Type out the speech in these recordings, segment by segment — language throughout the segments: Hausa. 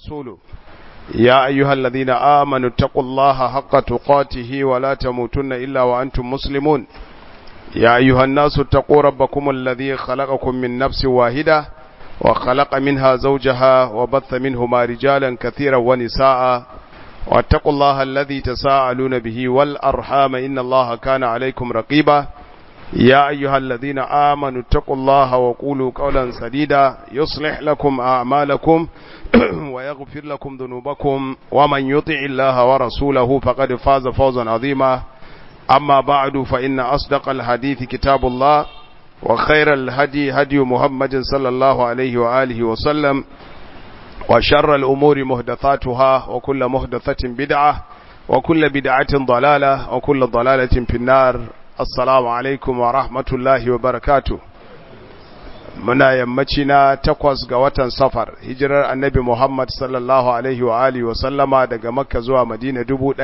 ورسوله يا أيها الذين آمنوا اتقوا الله حق تقاته ولا تموتن إلا وأنتم مسلمون يا أيها الناس اتقوا ربكم الذي خلقكم من نفس واحدة وخلق منها زوجها وبث منهما رجالا كثيرا ونساء واتقوا الله الذي تساءلون به والأرحام إن الله كان عليكم رقيبا يا أيها الذين آمنوا اتقوا الله وقولوا قولا سديدا يصلح لكم أعمالكم ويغفر لكم ذنوبكم ومن يطع الله ورسوله فقد فاز فوزا عظيما أما بعد فإن أصدق الحديث كتاب الله وخير الهدي هدي محمد صلى الله عليه وآله وسلم وشر الأمور مهدثاتها وكل مهدثة بدعة وكل بدعة ضلالة وكل ضلالة في النار assalamu alaikum wa rahmatullahi wa barakatu muna yammaci na takwas ga watan safar hijirar annabi muhammad sallallahu alaihi wa alihi wa sallama daga makka zuwa madina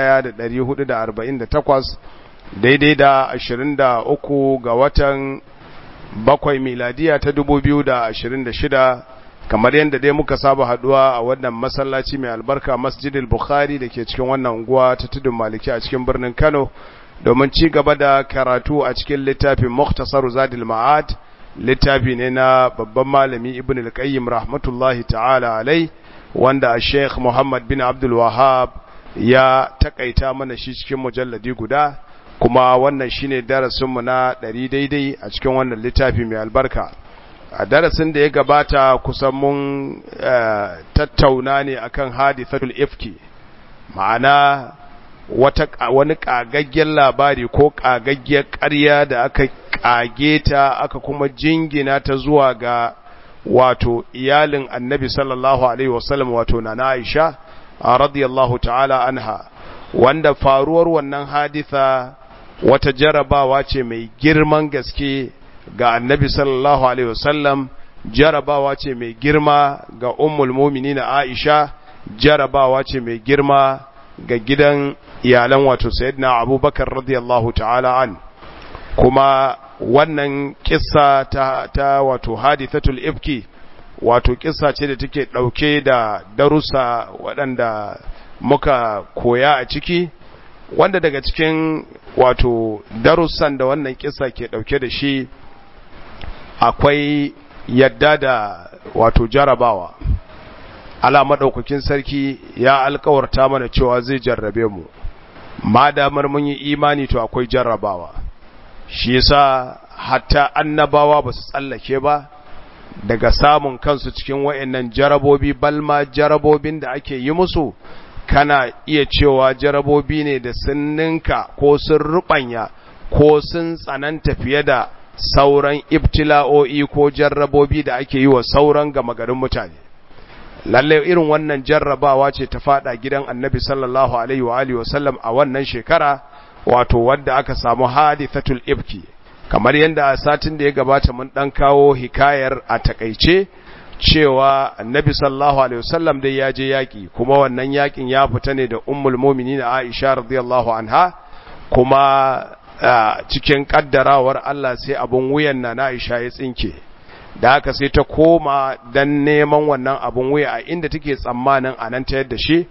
1448 daidai da 23 ga watan bakwai miladiya ta 2026 kamar yadda dai muka saba haduwa a wannan masallaci mai albarka masjidil bukhari da ke cikin wannan unguwa ta tudun maliki a cikin birnin kano domin ci gaba da karatu a cikin littafin Muktasar Zadil Ma'ad littafi ne na babban malami Ibn al-Qayyim rahmatullahi ta'ala alai wanda Sheikh Muhammad bin Abdul Wahhab ya takaita mana shi cikin mujalladi guda kuma wannan shine darasin mu na 100 daidai a cikin wannan littafi mai albarka a darasin da ya gabata kusan mun tattauna ne akan hadithatul ifki ma'ana wata wani kagaggen labari ko kagaggiyar ƙarya da aka kage ta aka kuma jingina ta zuwa ga wato iyalin annabi sallallahu alaihi wasallam wato na Aisha radiyallahu ta'ala anha wanda faruwar wannan haditha wata jarabawa ce mai girman gaske ga annabi sallallahu alaihi wasallam jarabawa ce mai girma ga ummul mu'minin Aisha jarabawa ce mai girma ga gidan iyalan wato sayyidina abubakar radiyallahu ta'ala an kuma wannan kissa ta, ta wato hadithatul ifki wato kissa ce da take dauke da darussa waɗanda muka koya a ciki wanda daga cikin wato darussan da wannan kissa ke dauke da shi akwai yadda da wato jarabawa ala madaukakin sarki ya alkawarta mana cewa zai jarrabe mu ma damar mun yi imani to akwai jarrabawa shi yasa hatta annabawa ba su tsallake ba daga samun kansu cikin wayannan jarabobi balma jarabobin da ake yi musu kana iya cewa jarabobi ne da sun ninka ko sun rubanya ko sun tsananta fiye da sauran ibtila'o'i ko jarrabobi da ake yi wa sauran gama garin mutane lalle irin wannan jarrabawa ce ta fada gidan annabi sallallahu alaihi wa alihi wasallam a wannan shekara wato wadda aka samu hadithatul ibki kamar yadda a satin da ya gabata mun dan kawo hikayar a takaice cewa annabi sallallahu alaihi wasallam dai ya je yaki kuma wannan yakin ya fita ne da ummul mu'minin Aisha radiyallahu anha kuma cikin kaddarawar Allah sai abun wuyan na Aisha ya tsinke da haka sai ta koma dan neman wannan abun wuya a inda take tsammanin a nan ta yadda shi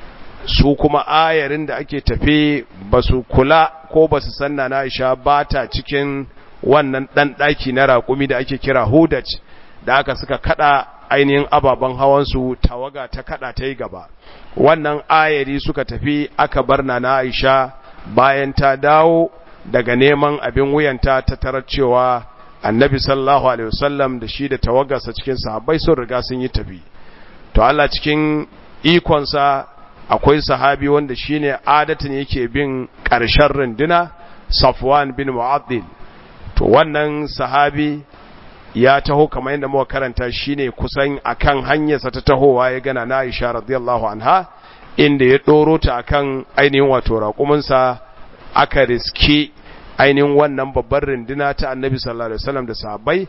su kuma ayarin da ake tafe ba su kula ko ba su sanna na isha ba ta cikin wannan ɗan ɗaki na raƙumi da ake kira hudaj da aka suka kada ainihin ababen hawansu tawaga ta kada ta yi gaba wannan ayari suka tafi aka bar na na aisha bayan ta dawo daga neman abin wuyanta ta tarar cewa annabi sallallahu alaihi wasallam da shi da tawagarsa cikin sahabbai sun riga sun yi tafi to Allah cikin ikonsa akwai sahabi wanda shine adatin yake bin ƙarshen runduna Safwan bin Mu'addil to wannan sahabi ya taho kamar yadda muka karanta shine kusan akan hanyarsa ta tahowa ya gana na Aisha radiyallahu anha inda ya doro ta akan ainihin wato raƙuminsa aka riski ainihin wannan babbar runduna ta Annabi sallallahu alaihi wasallam da sahabbai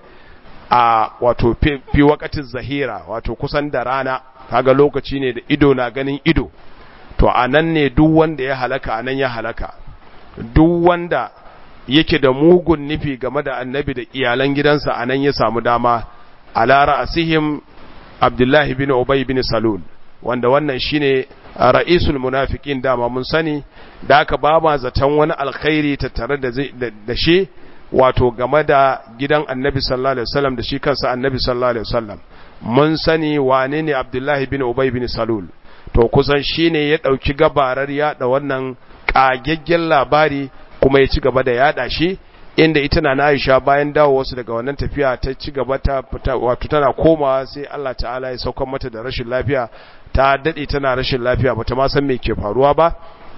a wato fi wakatin zahira wato kusan da rana kaga lokaci ne da ido na ganin ido to anan ne duk wanda ya halaka anan ya halaka duk wanda yake da mugun nufi game da annabi da iyalan gidansa anan ya samu dama ala ra'asihim abdullahi bin ubay bin salul wanda wannan shine ra'isul munafiqin dama mun sani da aka ba ma zaton wani alkhairi tattare da da shi wato game da gidan annabi sallallahu alaihi wasallam da shi kansa annabi sallallahu alaihi wasallam mun sani wane ne abdullahi bin ubay bin salul to kusan shine ya dauki gabarar yada wannan kagaggen labari kuma ya ci gaba da yada shi inda ita na Aisha bayan dawo wasu daga wannan tafiya ta ci gaba ta wato tana komawa sai Allah ta'ala ya saukar mata da rashin lafiya ta dade tana rashin lafiya bata ma san me ke faruwa ba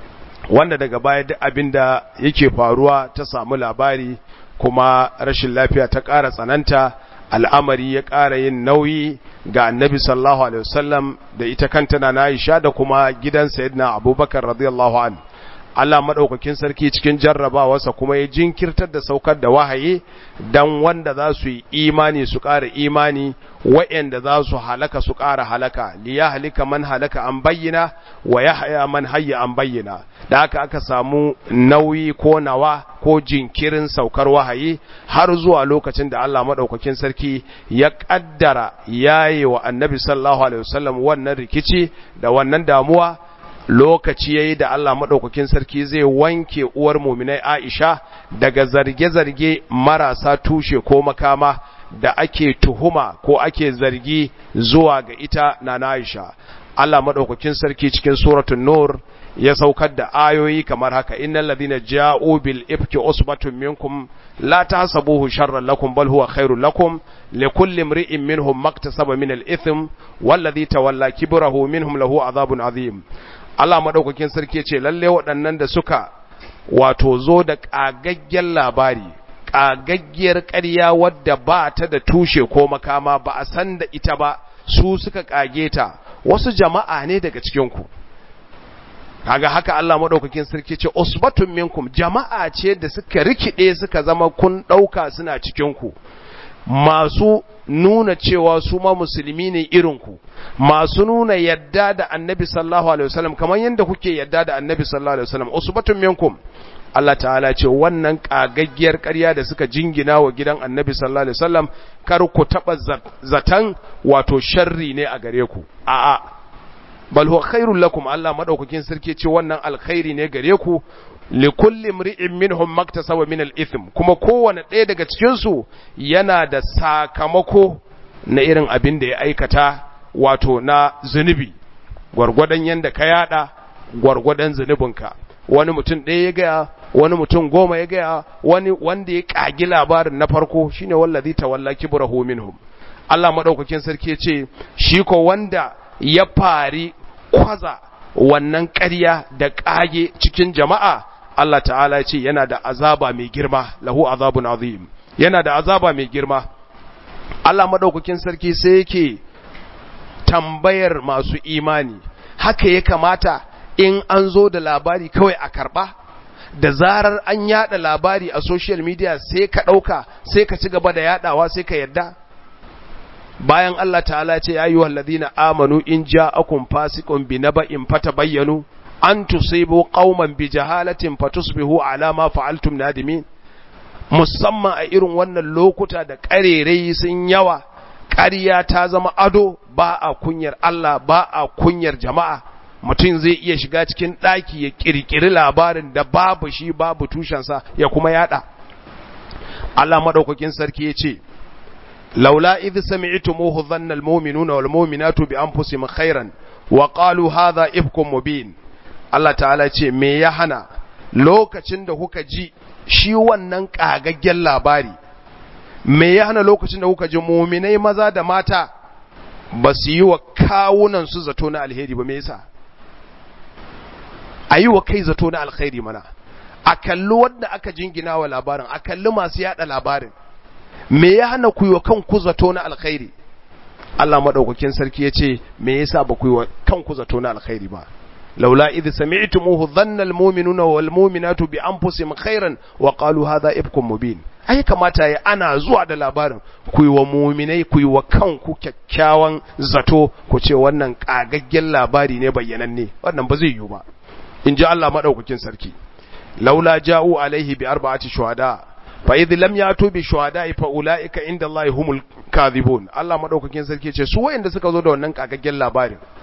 wanda daga baya duk abinda yake faruwa ta samu labari kuma rashin lafiya ta ƙara tsananta al'amari ya ƙara yin nauyi ga annabi sallallahu alaihi wasallam da ita kanta na Aisha da kuma gidan sayyidina Abubakar radiyallahu anhu Allah maɗaukakin sarki cikin jarrabawarsa kuma ya jinkirtar da saukar da wahayi dan wanda za su yi imani su ƙara imani wa'yanda za su halaka su ƙara halaka liya halika man halaka an bayyana wa ya haya man hayya an bayyana da haka aka samu nauyi ko nawa ko jinkirin saukar wahayi har zuwa lokacin da Allah maɗaukakin sarki ya ƙaddara yaye wa annabi sallallahu alaihi wasallam wannan rikici da wannan damuwa lokaci yayi da Allah madaukakin sarki zai wanke uwar mu'minai Aisha daga zarge-zarge marasa tushe ko makama da ake tuhuma ko ake zargi zuwa ga ita na Aisha Allah madaukakin sarki cikin suratul nur ya saukar da ayoyi kamar haka innal ladina ja'u bil ifki usbatun minkum la tahsabuhu sharran lakum bal huwa khairul lakum likulli imri'in minhum maktasaba min al ithm walladhi tawalla kibrahu minhum lahu adhabun adhim Allah maɗaukakin sarki ce lalle waɗannan da suka wato zo da ƙagaggen labari ƙagaggiyar ƙarya wadda ba ta da tushe ko makama ba a san da ita ba su suka ƙage ta wasu jama'a ne daga cikinku kaga haka Allah maɗaukakin sarki ce usbatun minkum jama'a ce da suka rikide suka zama kun ɗauka suna cikinku masu nuna cewa su ma musulmi ne irinku masu nuna yadda da annabi sallallahu alaihi wasallam kamar yadda kuke yadda da annabi sallallahu alaihi wasallam usbatun minkum Allah ta'ala ce wannan kagaggiyar ƙarya da suka jingina wa gidan annabi sallallahu alaihi wasallam kar ku taba zatan wato sharri ne a gare ku a'a bal huwa khairul lakum Allah madaukakin sarki ce wannan alkhairi ne gare ku likulli mri'in minhum maktasaba min al-ithm kuma kowane ɗaya daga cikin su yana da sakamako na irin abin da ya aikata wato na zunubi gwargwadon yanda ka yada gwargwadon zunubinka wani mutum ɗaya ya gaya wani mutum goma ya gaya wani wanda ya kagi labarin na farko shine wallazi tawalla kibrahu minhum Allah madaukakin sarki ce shi ko wanda ya fari kwaza wannan ƙarya da ƙage cikin jama'a Allah ta'ala ce yana da azaba mai girma lahu azabun azim yana da azaba mai girma Allah madaukakin sarki sai yake tambayar masu imani haka ya kamata in an zo da labari kawai a karba da zarar an yada labari a social media sai ka dauka sai ka ci gaba da yadawa sai ka yadda bayan Allah ta'ala ce ya yi wallazina amanu in ja'akum fasiqun bi naba'in fatabayyanu an tusibu qauman bi jahalatin fatusbihu ala ma fa'altum nadimin musamman a irin wannan lokuta da karerai sun yawa ƙarya ta zama ado ba a kunyar Allah ba a kunyar jama'a mutum zai iya shiga cikin ɗaki ya ƙirƙiri labarin da babu shi babu tushensa ya kuma yada Allah madaukakin sarki ya ce laula idh sami'tumuhu dhanna almu'minuna walmu'minatu bi anfusihim khairan wa qalu hadha ifkum mubin Allah ta'ala ce me ya hana lokacin da kuka ji shi wannan kagaggen labari me ya hana lokacin da kuka ji muminai maza da mata ba su yi wa kawunan su zato na alheri ba me yasa a yi wa kai zato na alheri mana a kalli wanda aka jingina wa labarin a kalli masu yada labarin me ya hana ku yi wa kanku zato na alkhairi Allah madaukakin sarki ya ce me yasa ba ku yi wa kanku zato na alkhairi ba laula idh sami'tumuhu dhanna almu'minuna wal mu'minatu bi anfusihim khairan wa qalu hadha ifkum mubin ai kamata ya ana zuwa da labarin ku yi wa mu'minai ku yi wa kanku kyakkyawan zato ku ce wannan kagaggen labari ne bayyananne wannan ba zai yiwu ba in ji Allah madaukakin sarki laula ja'u alaihi bi arba'ati shuhada fa idh lam yatu bi shuhada'i fa ulaika inda Allah humul kadhibun Allah madaukakin sarki ce su wayanda suka zo da wannan kagaggen labarin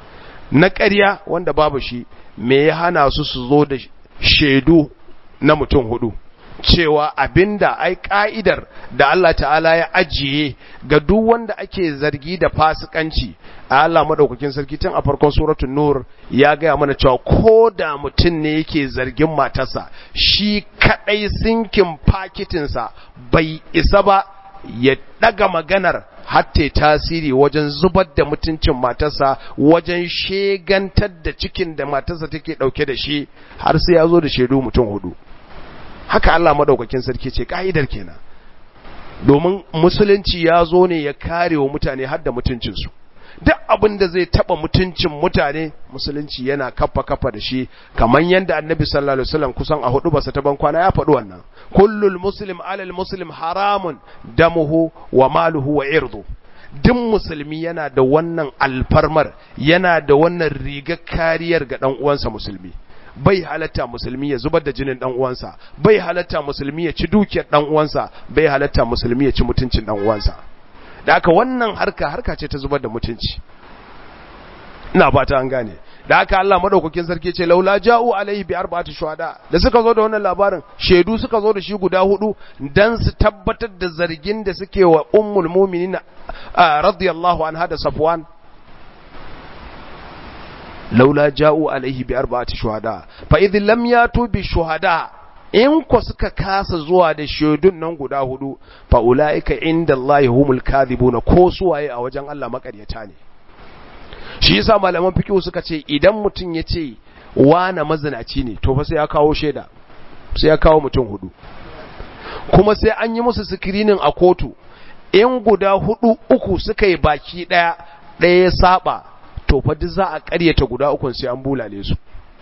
na ƙarya wanda babu shi me ya hana su su zo da shaidu na mutum hudu cewa abinda ai ka'idar da Allah ta'ala ya ajiye ga duk wanda ake zargi da fasikanci a Allah madaukakin sarki tun a farkon suratul nur ya gaya mana cewa ko da mutum ne yake zargin matarsa shi kadai sinkin fakitinsa bai isa ba ya daga maganar hatta tasiri wajen zubar da mutuncin matarsa wajen shegantar da cikin da matarsa take dauke da shi har sai ya zo da shaidu mutum hudu haka Allah madaukakin sarki ce ka'idar kenan domin musulunci ya zo ne ya kare wa mutane har da mutuncinsu duk abin da zai taba mutuncin mutane musulunci yana kafa kafa da shi kamar yadda annabi sallallahu alaihi wasallam kusan a hudu basa ta ban kwana ya faɗi wannan kullul muslim alal muslim haramun damuhu wa maluhu wa irdu duk musulmi yana da wannan alfarmar yana da wannan rigar kariyar ga dan uwansa musulmi bai halatta musulmi ya zubar da jinin dan uwansa bai halatta musulmi ya ci dukiyar dan uwansa bai halatta musulmi ya ci mutuncin dan uwansa da haka wannan harka harka ce ta zubar da mutunci ina fata an gane da haka Allah madaukakin sarki ce laula ja'u alaihi bi arba'ati shuhada da suka zo da wannan labarin shedu suka zo da shi guda hudu dan su tabbatar da zargin da suke wa ummul mu'minin radiyallahu anha da safwan laula ja'u alaihi bi arba'ati shuhada fa idh lam yatu bi shuhada in ko suka kasa zuwa da shaidun nan guda hudu fa ulaika inda Allah humul kadhibuna ko suwaye a wajen Allah makaryata ne shi yasa malaman fiqh suka ce idan mutun yace wana mazinaci ne to fa sai ya kawo shaida sai ya kawo mutum hudu kuma sai an yi musu screening a kotu in guda hudu uku suka yi baki daya daya ya saba to fa duk za a ƙaryata guda ukun sai an bulale su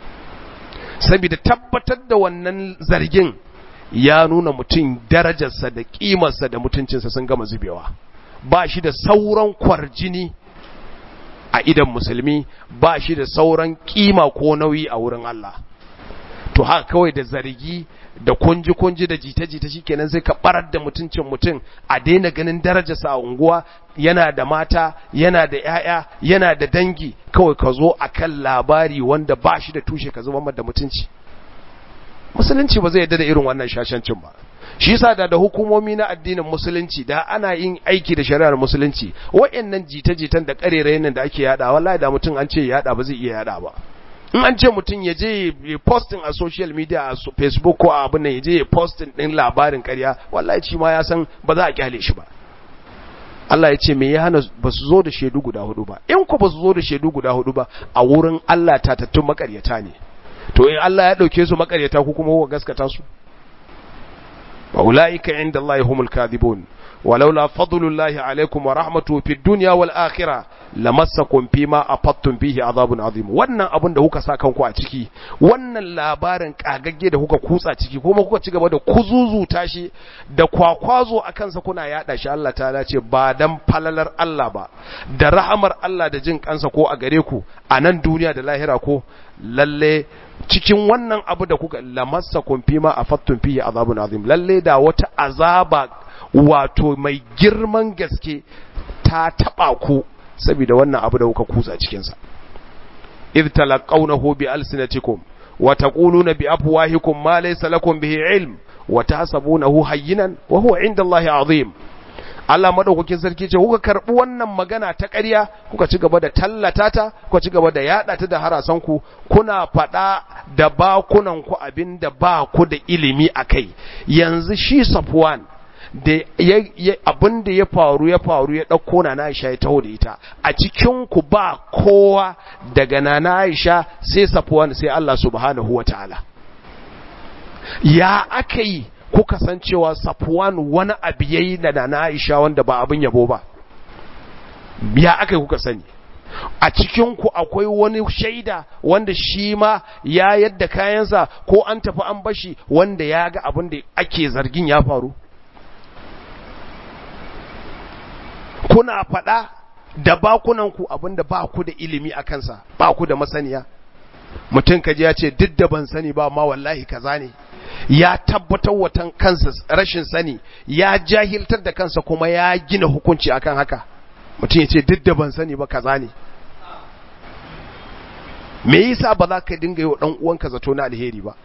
saboda tabbatar da wannan zargin ya nuna mutum darajarsa da ƙimarsa da mutuncinsa sun gama zubewa ba shi da sauran kwarjini a idan musulmi ba shi da sauran ƙima ko nauyi a wurin Allah to haka kawai da zargi da kunji-kunji da jita-jita shikenan sai ka barar da mutuncin mutum a daina ganin darajarsa a unguwa yana da mata yana da ‘ya'ya yana da dangi kawai ka zo a kan labari wanda ba shi da tushe ka zuba da mutunci musulunci ba zai yadda da irin wannan shashancin ba shi yasa da da hukumomi na addinin musulunci da ana yin aiki da shari'ar musulunci wa'annan jita-jitan da karerayen da ake yada wallahi da mutum an ce yada ba zai iya yada ba in an ce mutum ya je ya posting a social media a facebook ko a abin nan ya je ya posting din labarin karya wallahi shi ma ya san ba za a kyale shi ba Allah ya ce me ya hana ba su zo da shaidu guda hudu ba in ku ba su zo da shaidu guda hudu ba a wurin Allah tatattun makaryata ne to in Allah ya dauke su makaryata ku kuma ku gaskata su wa ulaika inda Allah humul kadhibun ولولا فضل الله عليكم ورحمته في الدنيا والآخرة lamassakum fima afattum fihi azabun azim wannan abin da kuka sa kanku a ciki wannan labarin kagagge da kuka kutsa ciki kuma kuka ci gaba da kuzuzuta shi da kwakwazo a kansa kuna yada shi Allah ta ce ba dan falalar Allah ba da rahamar Allah da jin kansa ko a gare ku a nan duniya da lahira ko lalle cikin wannan abu da kuka lamassakum fima afattum fihi azabun azim lalle da wata azaba wato mai girman gaske ta taba ku saboda wannan abu da kuka kutsa cikinsa idh talaqawnahu bi alsinatikum wa taquluna bi afwahikum ma laysa lakum bihi ilm wa tahsabunahu hayyinan wa huwa inda Allahi azim Allah madaukakin sarki ce kuka karbi wannan magana ta ƙarya kuka ci gaba da tallata ta kuka ci gaba da yada ta da harasan ku kuna fada da bakunan ku abinda ba ku da ilimi akai yanzu shi Safwan da abin da ya faru ya faru ya ɗauko na Aisha ya taho da ita a cikin ku ba kowa daga na Aisha sai Safwan sai Allah subhanahu wataala ya aka yi kuka san cewa Safwan wani abu yayi da na Aisha wanda ba abin yabo ba ya aka yi kuka sani a cikin ku akwai wani shaida wanda shi ma ya yadda kayansa ko an tafi an bashi wanda ya ga abin da ake zargin ya faru kuna faɗa da bakunanku abinda ba ku da ilimi a kansa ba ku da masaniya mutum kaji ya ce duk da ban sani ba ma wallahi kaza ne ya tabbatar watan kansa rashin sani ya jahiltar da kansa kuma ya gina hukunci akan haka mutum ya ce duk da ban sani ba kaza ne me yasa ba za ka dinga yi wa dan uwanka zato na alheri ba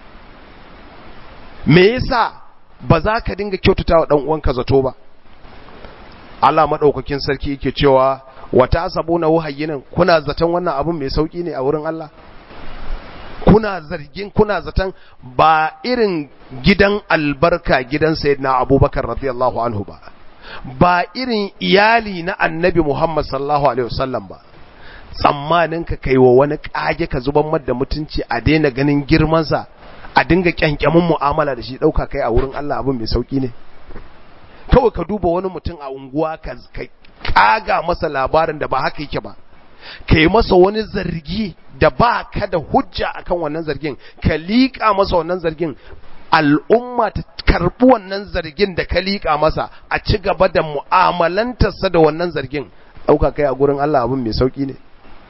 me yasa ba za ka dinga kyautata wa dan uwanka zato ba Allah madaukakin sarki yake cewa wata sabuna wahayyinan kuna zaton wannan abun mai sauki ne a wurin Allah kuna zargin kuna zaton ba irin gidan albarka gidan sayyidina Abubakar radiyallahu anhu ba ba irin iyali na annabi Muhammad sallallahu alaihi wasallam ba tsammanin ka kai wa wani kage ka zuban da mutunci a daina ganin girmansa a dinga kyankyamin mu'amala da shi dauka kai a wurin Allah abin mai sauki ne kawai ka duba wani mutum a unguwa ka kaga masa labarin da ba haka yake ba ka yi masa wani zargi da ba ka da hujja akan wannan zargin ka liƙa masa wannan zargin al'umma ta karɓi wannan zargin da ka liƙa masa a ci gaba da mu'amalantarsa da wannan zargin ɗauka kai a gurin Allah abin mai sauƙi ne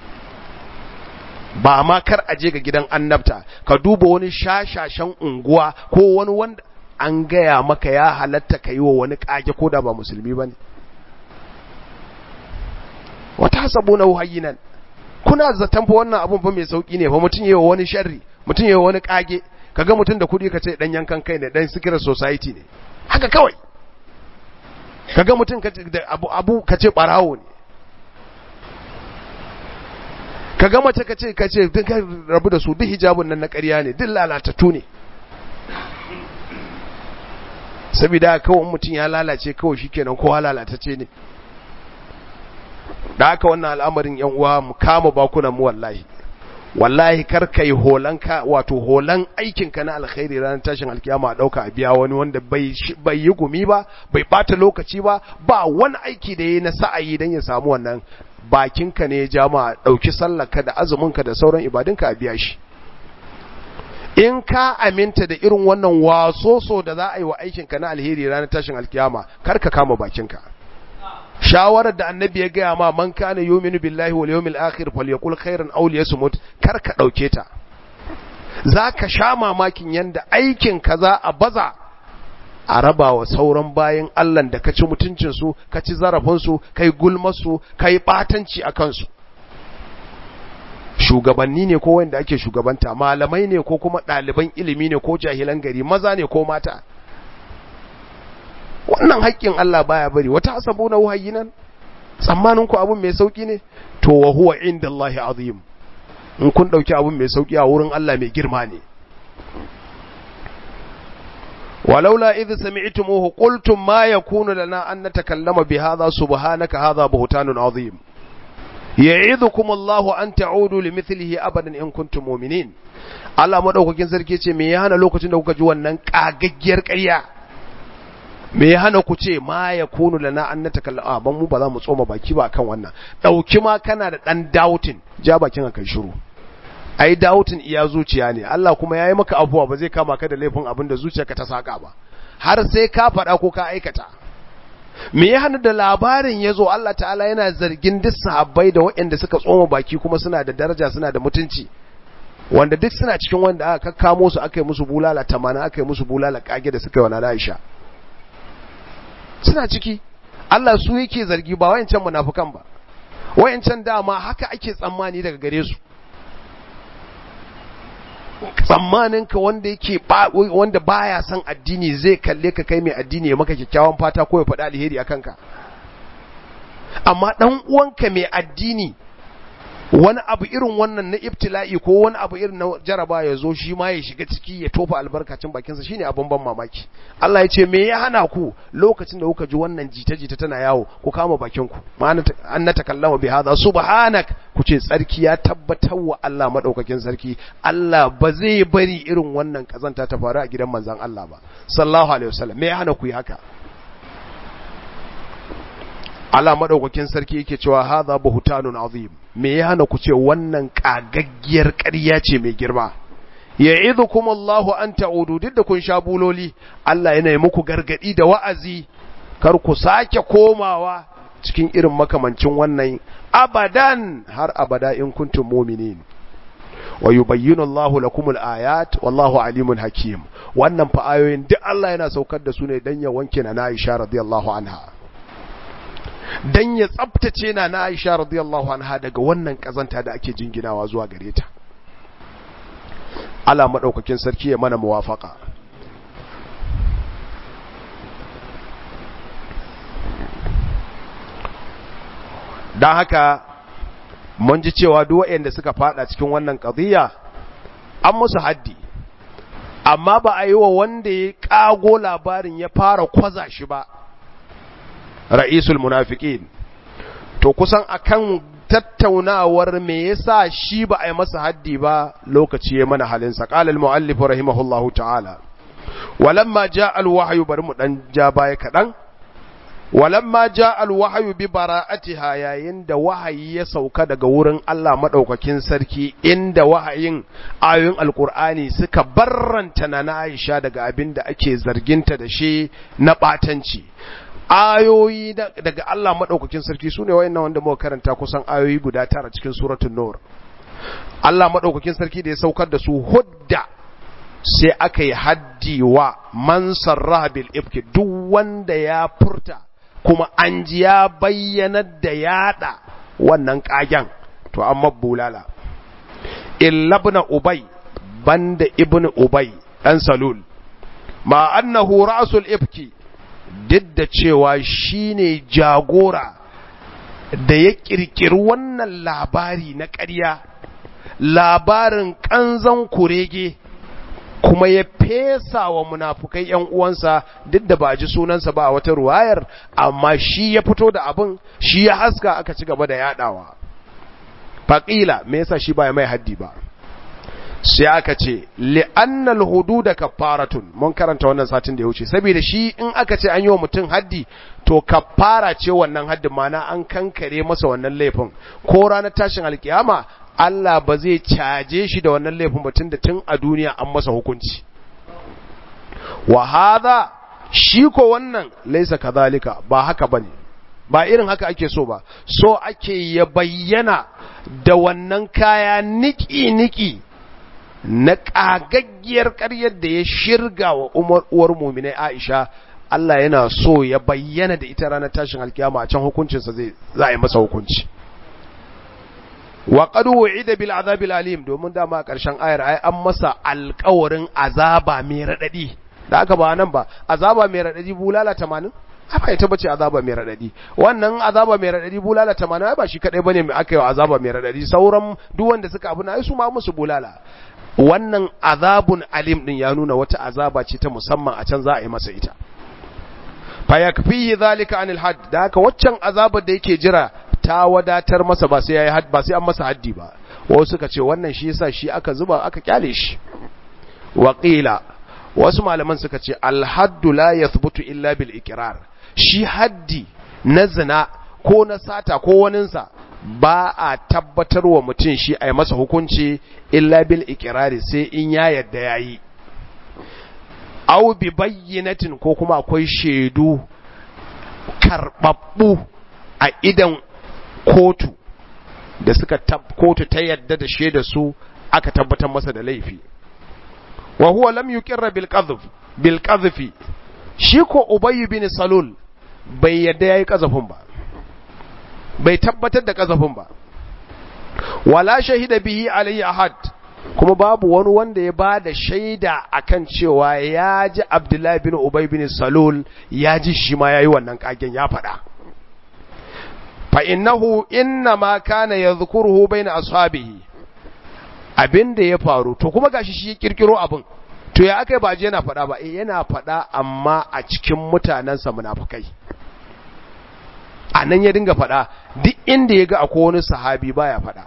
ba ma kar a je ga gidan annabta ka duba wani shashashen unguwa ko wani wanda an gaya maka ya halatta ka yi wa wani ƙage ko da ba musulmi ba ne wata sabu na hayyinan kuna zaton fa wannan abun fa mai sauki ne fa mutum yayi wani sharri mutum yayi wani kage kaga mutum da kudi kace dan yankan kai ne dan secret society ne haka kawai kaga mutum kace da abu abu kace barawo ne kaga mace kace kace duk rabu da su duk hijabun nan na ƙarya ne duk lalatattu ne saboda kawai mutum ya lalace kawai shikenan kowa lalatacce ne da haka wannan al'amarin yan uwa mu kama bakunan mu wallahi wallahi kar kai holan ka wato holan aikin ka na alkhairi ranar tashin alkiyama a dauka a biya wani wanda bai bai yi gumi ba bai bata lokaci ba ba wani aiki da yayi na sa'ayi dan ya samu wannan bakin ka ne jama'a dauki sallar ka da azumin ka da sauran ibadun ka a biya shi in ka aminta da irin wannan wasoso da za a yi wa aikin ka na alheri ranar tashin alkiyama kar ka kama bakin ka shawarar da annabi ya gaya ma man kana yuminu billahi wal yawmil akhir falyakul khairan aw liyasmut kar ka dauke ta zaka sha mamakin yanda aikin ka za a baza a raba wa sauran bayan Allah da kaci mutuncin su kaci zarafin su kai gulmar su kai batanci akan su shugabanni ne ko wanda ake shugabanta malamai ne ko kuma ɗaliban ilimi ne ko jahilan gari maza ne ko mata wannan haƙƙin Allah baya bari wata asabuna wahayyinan tsammanin ku abun mai sauki ne to wa huwa indallahi azim in kun dauki abun mai sauki a wurin Allah mai girma ne walaula idh sami'tumuhu qultum ma yakunu lana an natakallama bi hadha subhanaka hadha buhtanun azim ya'idukum Allahu an ta'udu limithlihi abadan in kuntum mu'minin Allah madaukakin sarki ce me ya hana lokacin da kuka ji wannan kagaggiyar ƙarya me ya hana ku ce ma ya kunu lana an natakalla a ban mu ba za mu tsoma baki ba kan wannan dauki ma kana da dan doubting ja bakin kai shiru ai doubting iya zuciya ne Allah kuma yayi maka abuwa ba zai kama ka da laifin abin da zuciyarka ta saka ba har sai ka faɗa ko ka aikata me ya hana da labarin ya zo Allah ta'ala yana zargin duk sahabbai da waɗanda suka tsoma baki kuma suna da daraja suna da mutunci wanda duk suna cikin wanda aka kakkamo su aka yi musu bulala tamanin aka yi musu bulala kage da suka yi wa Aisha suna ciki Allah su yake zargi ba wayancan munafukan ba wayancan dama haka ake tsammani daga gare su tsammanin ka wanda yake wanda baya son addini zai kalle ka kai mai addini ya maka kyakkyawan fata ko ya faɗi alheri akan ka amma dan uwanka mai addini wani abu irin wannan na ibtila'i ko wani abu irin na jaraba ya zo shi ma ya shiga ciki ya tofa albarkacin bakinsa shine abin ban mamaki Allah ya ce me ya hana ku lokacin da kuka ji wannan jita-jita tana yawo ku kama bakin ku ma'ana an na takallama bi hadha subhanak ku ce tsarki ya tabbatar wa Allah madaukakin sarki Allah ba zai bari irin wannan kazanta ta faru a gidan manzon Allah ba sallallahu alaihi wasallam me ya hana ku yi haka Allah madaukakin sarki yake cewa hadha buhtanun azim me ya hana ku ce wannan kagaggiyar ƙarya ce mai girma ya'idukum Allahu an ta'udu duk da kun sha buloli Allah yana yi muku gargadi da wa'azi kar ku sake komawa cikin irin makamancin wannan abadan har abada in kuntum mu'minin wa yubayyinu Allahu lakumul ayat wallahu alimun hakim wannan fa ayoyin duk Allah yana saukar da su ne dan ya wanke na Aisha radiyallahu anha dan ya tsabtace na na Aisha radiyallahu anha daga wannan kazanta da ake jinginawa zuwa gare ta Allah madaukakin sarki ya mana muwafaka dan haka mun ji cewa duk waɗanda suka fada cikin wannan qadiyya an musu haddi amma ba a yi wa wanda ya kago labarin ya fara kwaza shi ba ra'isul munafiqin to kusan akan tattaunawar me yasa shi ba a yi masa haddi ba lokaci ya mana halin sa qala al-muallif rahimahullahu ta'ala walamma jaa al-wahyu bari mu dan ja baya kadan walamma jaa al-wahyu bi bara'atiha yayin da wahayi ya sauka daga wurin Allah madaukakin sarki inda wahayin ayoyin alqur'ani suka barranta na Aisha daga abin da ake zarginta da shi na batanci ayoyi daga Allah maɗaukakin sarki su ne wayannan wanda muka karanta kusan ayoyi guda tara cikin suratul nur Allah maɗaukakin sarki da ya saukar da su hudda sai aka yi haddi wa man sarraha bil ifki duk wanda ya furta kuma an ji ya bayyana da yada wannan kagen to an mabbulala illa ibn ubay banda ibn ubay dan salul ma annahu ra'sul ifki duk da cewa shi ne jagora da ya ƙirƙiri wannan labari na ƙarya labarin ƙanzan kurege kuma ya fesa wa munafukai ‘yan uwansa duk da ba a ji sunansa ba a wata ruwayar amma shi ya fito da abin shi ya haska aka ci gaba da yaɗawa faƙila me yasa shi ba ya mai haddi ba sai aka ce li'annal hududa kaffaratun mun karanta wannan satin da ya wuce saboda shi in aka ce an yi wa mutum haddi to kaffara ce wannan haddin mana an kankare masa wannan laifin ko ranar tashin alkiyama Allah ba zai caje shi da wannan laifin batun da tun a duniya an masa hukunci wa hadha shi ko wannan laisa kadhalika ba haka bane ba irin haka ake so ba so ake ya bayyana da wannan kaya niki niki na ƙagaggiyar ƙaryar da ya shirga wa uwar muminai Aisha Allah yana so ya bayyana da ita ranar tashin alkiyama a can hukuncinsa zai za a yi masa hukunci wa qad wu'ida bil azabil alim domin dama a ƙarshen ayar ai an masa alƙawarin azaba mai radadi da aka ba nan ba azaba mai radadi bulala 80 haka ita bace azaba mai radadi wannan azaba mai radadi bulala 80 ba shi kadai bane mai aka yi azaba mai radadi sauran duk wanda suka abu na su ma musu bulala wannan azabun alim din ya nuna wata azaba ce ta musamman a can za a yi masa ita fa yakfihi zalika anil hadd da haka waccan azabar da yake jira ta wadatar masa ba sai yayi hadd ba sai an masa haddi ba wasu suka ce wannan shi yasa shi aka zuba aka kyale shi wa qila wasu malaman suka ce al haddu la yathbutu illa bil iqrar shi haddi na zina ko na sata ko waninsa ba a tabbatar wa mutum shi a yi masa hukunci illa bil ikirari sai in ya yadda ya yi au bi bayyanatin ko kuma akwai shaidu karɓaɓɓu a idan kotu da suka kotu ta yadda da shaida su aka tabbatar masa da laifi wa huwa lam yuqirra bil qadhf bil qadhfi shi ko ubayy bin salul bai yadda yayi qazafin ba bai tabbatar da kazafin ba wala shahida bihi alayhi ahad kuma babu wani wanda ya bada shaida akan cewa ya ji Abdullahi bin Ubay bin Salul ya ji shi ma yayi wannan kagen ya faɗa fa innahu inna ma kana yadhkuruhu baina ashabihi abinda ya faru to kuma gashi shi ya kirkiro abin to ya akai ba je yana faɗa ba eh yana faɗa amma a cikin mutanansa munafikai a nan ya dinga faɗa duk inda ya ga akwai wani sahabi baya faɗa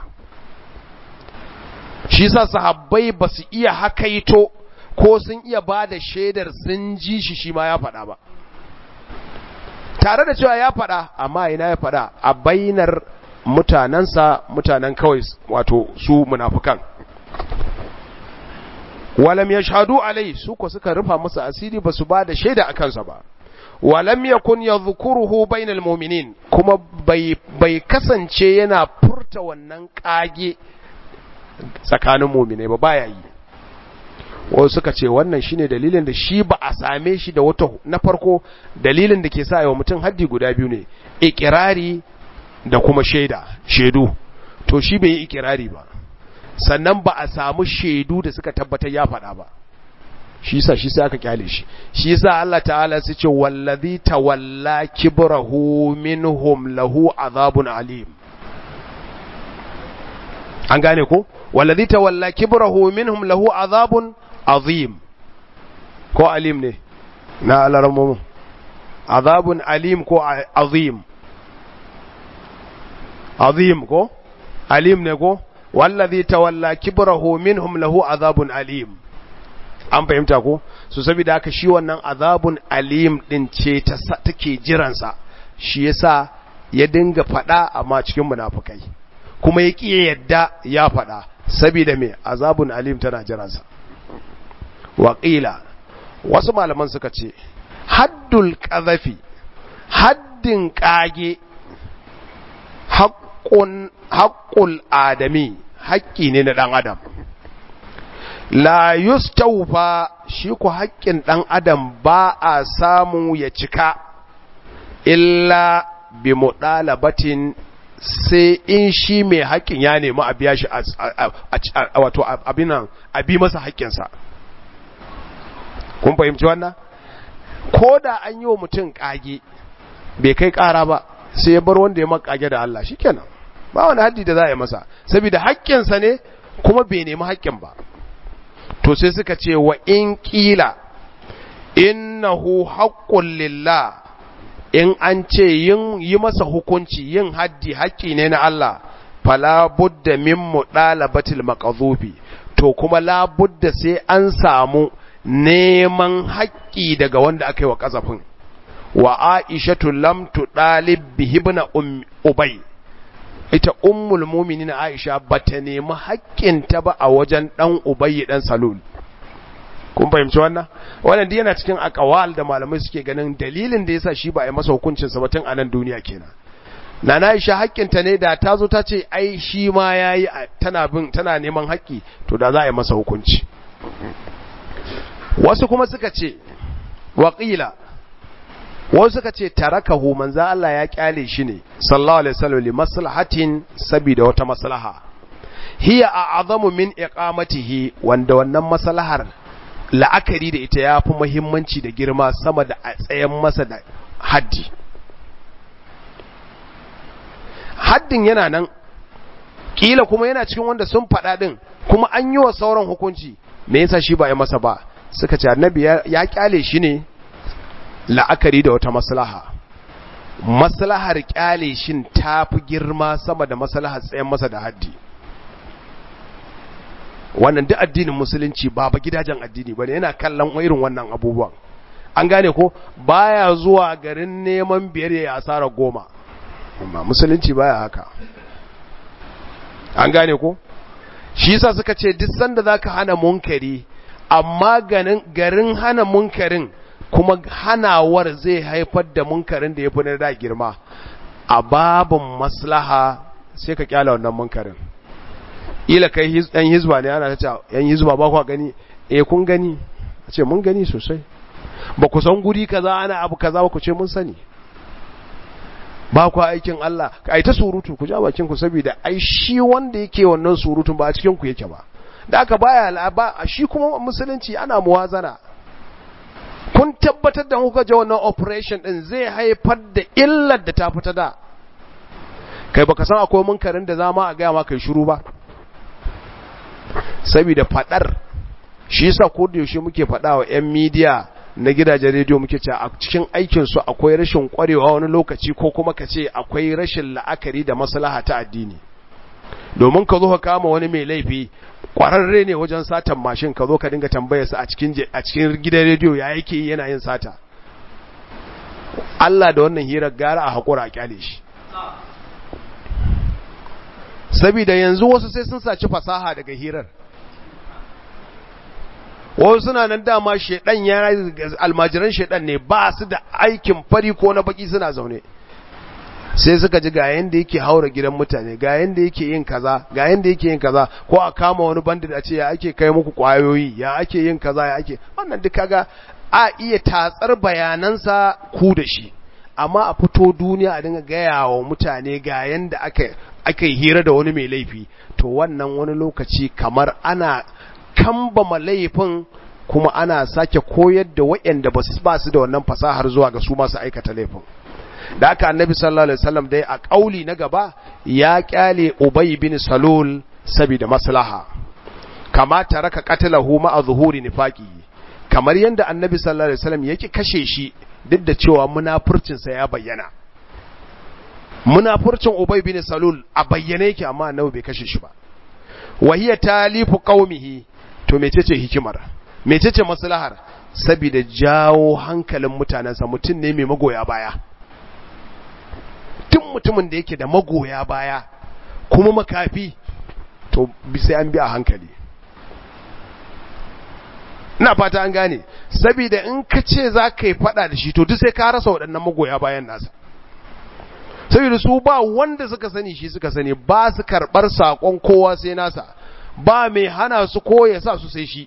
shi sa sahabbai ba su iya hakaito ko sun iya ba da shaidar sun ji shi shi ma ya faɗa ba tare da cewa ya faɗa amma ina ya faɗa a bainar mutanensa mutanen kawai wato su munafukan walam ya shahadu alai su ko suka rufa masa asiri ba su ba da shaida a kansa ba walam yakun yadhkuruhu bainal mu'minin kuma bai bai kasance yana furta wannan kage tsakanin mu'mine ba baya yi wasu suka ce wannan shine dalilin da shi ba a same shi da wata na farko dalilin da ke sa yawa mutum haddi guda biyu ne ikirari da kuma shaida shaidu to shi bai yi ikirari ba sannan ba a samu shaidu da suka tabbatar ya faɗa ba shi yasa shi sai aka kyale shi shi yasa Allah ta'ala sai ce wallazi tawalla kibrahu minhum lahu azabun alim an gane ko wallazi tawalla kibrahu minhum lahu azabun azim ko alim ne na alarmu azabun alim ko azim azim ko alim ne ko wallazi tawalla kibrahu minhum lahu azabun alim an fahimta ko so saboda haka shi wannan azabun alim din ce ta take jiransa shi yasa ya dinga fada amma cikin munafikai kuma ya kiye yadda ya fada saboda me azabun alim tana jiransa waqila wasu malaman suka ce haddul qadhafi haddin kage haqqun haqqul adami haƙƙi ne na ɗan adam la yustawfa shi ku haƙƙin ɗan adam ba a samu ya cika illa bi muɗalabatin sai in shi mai haƙƙin ya nemi a biya shi wato abinan a bi masa haƙƙinsa kun fahimci wannan ko da an yi wa mutum ƙage bai kai ƙara ba sai ya bar wanda ya makage da Allah shikenan ba wani haddi da za a yi masa saboda haƙƙinsa ne kuma bai nemi haƙƙin ba to sai suka ce wa in ƙila innahu haƙƙun lillah in an ce yin yi masa hukunci yin haddi haƙƙi ne na Allah fala budda min mudalabatil maqdhufi to kuma la budda sai an samu neman haƙƙi daga wanda aka yi wa ƙazafin wa aishatu lam tudalib bihi ibn ubay ita ummul mu'minin aisha bata nemi haƙƙinta ba a wajen dan ubay dan salul kun fahimci wannan wannan dai yana cikin akawal da malamai suke ganin dalilin da yasa shi ba a yi masa hukuncin sa batun a nan duniya kenan nana aisha haƙƙinta ne da ta zo ta ce ai shi ma yayi tana bin tana neman haƙƙi to da za a yi masa hukunci wasu kuma suka ce waqila wasu suka ce tarakahu manzo Allah ya kyale shi ne sallallahu alaihi wasallam li maslahatin sabida wata maslaha hiya a'zamu min iqamatihi wanda wannan maslahar la'akari da ita yafi muhimmanci da girma sama da a tsayen masa da haddi haddin yana nan kila kuma yana cikin wanda sun faɗa din kuma an yi wa sauran hukunci me yasa shi ba ya masa ba suka ce annabi ya kyale shi ne la'akari da wata maslaha maslahar kyale shin ta fi girma sama da maslahar tsayen masa da haddi wannan duk addinin musulunci ba ba gidajen addini bane yana kallon irin wannan abubuwan an gane ko baya zuwa garin neman biyar ya asara goma amma musulunci baya haka an gane ko shi yasa suka ce duk sanda zaka hana munkari amma garin hana munkarin kuma hanawar zai haifar da munkarin da ya fi na da girma a babin maslaha sai ka kyala wannan munkarin ila kai yan hizba ne ana ta yan hizba ba ku gani eh kun gani a ce mun gani sosai ba ku san guri kaza ana abu kaza ba ku ce mun sani ba ku aikin Allah ai ta surutu ku ja bakin ku saboda ai shi wanda yake wannan surutun ba a cikin ku yake ba da aka baya ba shi kuma musulunci ana muwazana kun tabbatar da kuka je wannan operation din zai haifar da illar da ta fita da kai baka san akwai munkarin da zama a gaya ma kai shiru ba saboda fadar shi yasa ko da yaushe muke fada wa yan media na gidajen rediyo muke cewa a cikin aikin su akwai rashin kwarewa wani lokaci ko kuma ka ce akwai rashin la'akari da maslaha ta addini domin ka zo ka kama wani mai laifi kwararre ne wajen satan mashin ka zo ka dinga tambayar sa a cikin a cikin gidan rediyo ya yake yana yin sata Allah da wannan hirar gara a hakura a kyale shi saboda yanzu wasu sai sun saci fasaha daga hirar wasu suna nan dama shedan ya almajiran shedan ne ba su da aikin fari ko na baki suna zaune sai suka ji ga yanda yake haura gidan mutane ga yanda yake yin kaza ga yanda yake yin kaza ko a kama wani bandit a ce ya ake kai muku kwayoyi ya ake yin kaza ya ake wannan duk kaga a iya tatsar bayanansa ku da shi amma a fito duniya a dinga gaya wa mutane ga yanda aka aka yi hira da wani mai laifi to wannan wani lokaci kamar ana kambama laifin kuma ana sake koyar da waɗanda ba su da wannan fasahar zuwa ga su masu aikata laifin da aka annabi sallallahu alaihi wasallam dai a kauli na gaba ya kyale ubay bin salul saboda maslaha kama taraka qatalahu ma zuhuri nifaqi kamar yanda annabi sallallahu alaihi wasallam yake kashe shi duk da cewa munafurcin sa ya bayyana munafurcin ubay bin salul a bayyane yake amma annabi bai kashe shi ba wahiya talifu qaumihi to mecece hikimar mecece maslahar saboda jawo hankalin mutanensa mutum ne mai magoya baya tun mutumin da yake da magoya baya kuma makafi to sai an bi a hankali ina fata an gane saboda in ka ce za ka yi fada da shi to duk sai ka rasa waɗannan magoya bayan nasa saboda su ba wanda suka sani shi suka sani ba su karɓar saƙon kowa sai nasa ba mai hana su ko ya sa su sai shi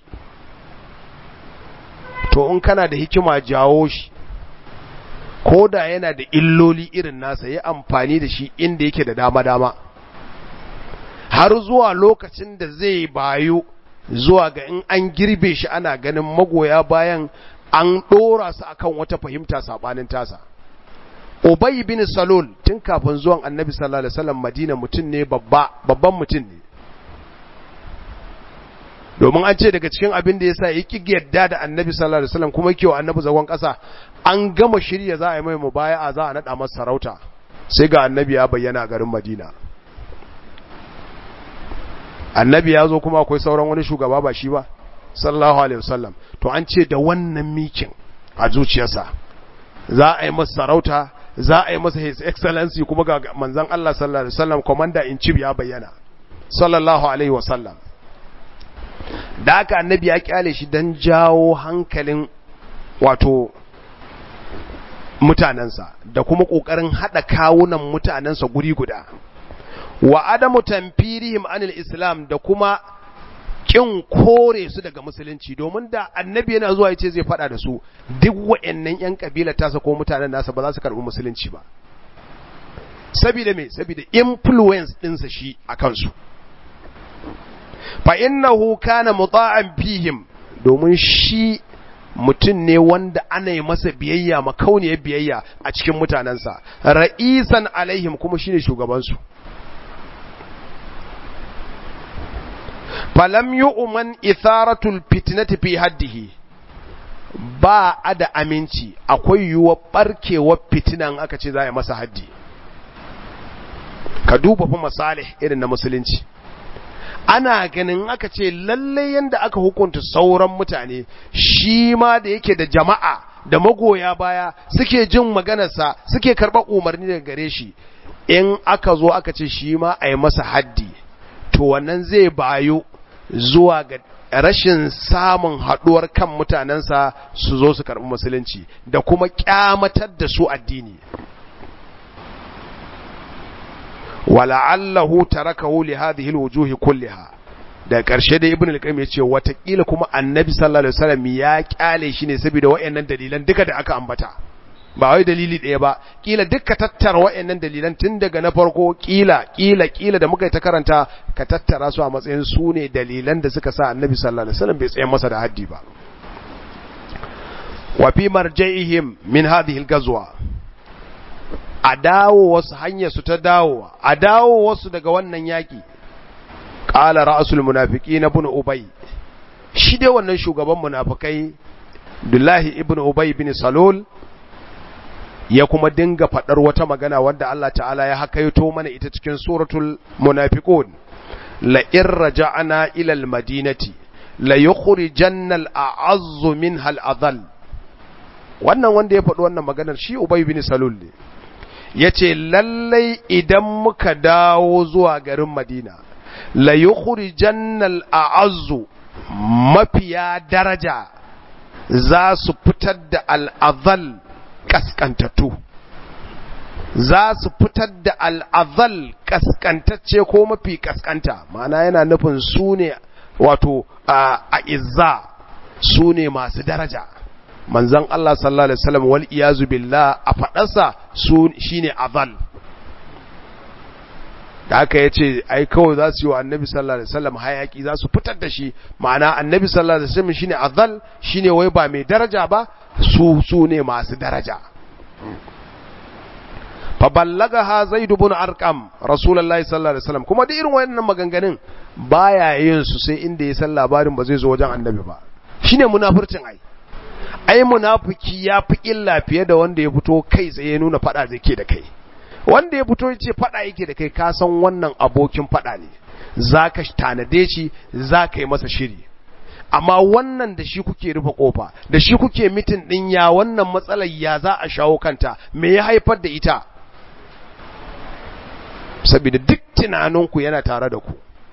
to in kana da hikima jawo shi ko da yana da illoli irin nasa ya amfani da shi inda yake da dama-dama har zuwa lokacin da zai bayu zuwa ga in an girbe shi ana ganin magoya bayan an ɗora su akan wata fahimta saɓanin tasa Ubay bin Salul tun kafin zuwan Annabi sallallahu alaihi wasallam Madina mutum ne babba babban mutum ne domin an ce daga cikin abin da yasa yake yadda da Annabi sallallahu alaihi wasallam kuma yake wa Annabi zagon ƙasa an gama shirya za a yi mai mubaya'a za a nada masa sarauta sai ga Annabi ya bayyana a garin Madina Annabi ya zo kuma akwai sauran wani shugaba ba shi ba sallallahu alaihi wasallam to an ce da wannan mikin a zuciyarsa za a yi masa sarauta za a yi masa his excellency kuma ga manzon Allah sallallahu alaihi wasallam commander in chief ya bayyana sallallahu alaihi wasallam da haka annabi ya kyale shi dan jawo hankalin wato mutanensa da kuma kokarin hada kawunan mutanensa guri guda wa adamu tanfirihim anil islam da kuma kin kore su daga musulunci domin da annabi yana zuwa yace zai fada da su duk wayannan yan kabila tasa ko mutanen nasa ba za su karbi musulunci ba saboda me saboda influence dinsa shi akan su fa innahu kana muta'an fihim domin shi mutum ne wanda ana yi masa biyayya makauniyar biyayya a cikin mutanensa ra'isan alaihim kuma shine shugabansu falam yu'man itharatul fitnati fi haddihi ba a da aminci akwai yiwuwar barkewar fitinan aka ce za a masa haddi ka duba fa masalih irin na musulunci ana ganin aka ce lalle yanda aka hukunta sauran mutane shi ma da yake da jama'a da magoya baya suke jin maganarsa suke karɓar umarni daga gare shi in aka zo aka ce shi ma a yi masa haddi to wannan zai bayo zuwa ga rashin samun haɗuwar kan mutanensa su zo su karɓi musulunci da kuma ƙyamatar da su addini wala'allahu tarakahu li hadhihi alwujuhi kulliha da ƙarshe da ibn al-qayyim yace watakila kuma annabi sallallahu alaihi wasallam ya kyale shi ne saboda wayannan dalilan duka da aka ambata ba wai dalili ɗaya ba kila duka tattara wayannan dalilan tun daga na farko kila kila kila da muka yi ta karanta ka tattara su a matsayin su ne dalilan da suka sa annabi sallallahu alaihi wasallam bai tsaye masa da haddi ba wa fi marja'ihim min hadhihi al-ghazwa a dawo wasu hanyar su ta dawowa a dawo wasu daga wannan yaki qala ra'sul munafiqin ibn ubay shi dai wannan shugaban munafikai Abdullahi ibn Ubay bin Salul ya kuma dinga fadar wata magana wanda Allah ta'ala ya hakaito mana ita cikin suratul munafiqun la in raja'na ila al-madinati la yukhrijanna al-a'azzu minha al-adhall wannan wanda ya faɗi wannan maganar shi Ubay bin Salul ne yace lallai idan muka dawo zuwa garin Madina la yukhrijanna al-a'azzu mafiya daraja za su fitar da al'azal kaskantattu za su fitar da al'azal kaskantacce ko mafi kaskanta ma'ana yana nufin su ne wato a izza su ne masu daraja manzan Allah sallallahu Alaihi wasallam wal iyazu billah a faɗarsa su shine azal da aka yace ai kawai za su yi wa annabi sallallahu alaihi wasallam hayaki za su fitar da shi ma'ana annabi sallallahu alaihi wasallam shine azal shine wai ba mai daraja ba su su ne masu daraja fa ballagaha zaid ibn arqam rasulullahi sallallahu alaihi wasallam kuma da irin wayannan maganganun baya yin su sai inda ya san labarin ba zai zo wajen annabi ba shine munafurcin ai ai munafiki ya fi illa fiye da wanda ya fito kai tsaye ya nuna fada zai ke da kai wanda ya fito ce fada yake da kai ka san wannan abokin fada ne zaka tanade shi zaka yi masa shiri amma wannan da shi kuke rufe kofa da shi kuke mitin din ya wannan matsalar ya za a shawo kanta me ya haifar da ita saboda duk tunaninku yana tare da ku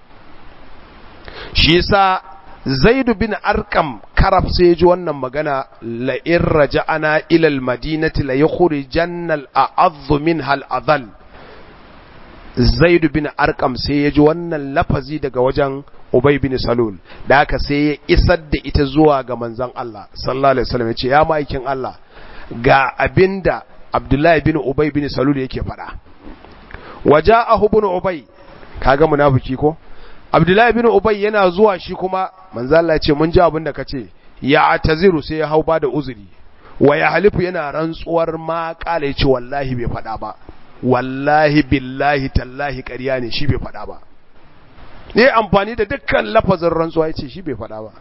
shi yasa zaidu bin arkam karaf sai ji wannan magana la in raja'ana ila al-madinati la yukhrijanna al-a'adhu minha al-adhal zaidu bin arkam sai ya ji wannan lafazi daga wajen ubay bin salul da haka sai ya isar da ita zuwa ga manzon Allah sallallahu alaihi wasallam ya ce ya maikin Allah ga abinda abdullahi bin ubay bin salul yake faɗa waja'ahu ibn ubay kaga munafiki ko abdullahi bin ubay yana zuwa shi kuma manzo Allah ya ce mun ji abin da kace ya ataziru sai ya hau ba da uzuri wa ya halifu yana rantsuwar ma kala yace wallahi bai faɗa ba wallahi billahi tallahi ƙarya ne shi bai faɗa ba ne amfani da dukkan lafazin rantsuwa yace shi bai faɗa ba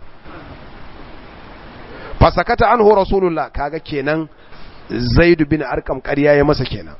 fasakata anhu rasulullah kaga kenan zaid bin arkam ƙarya ya masa kenan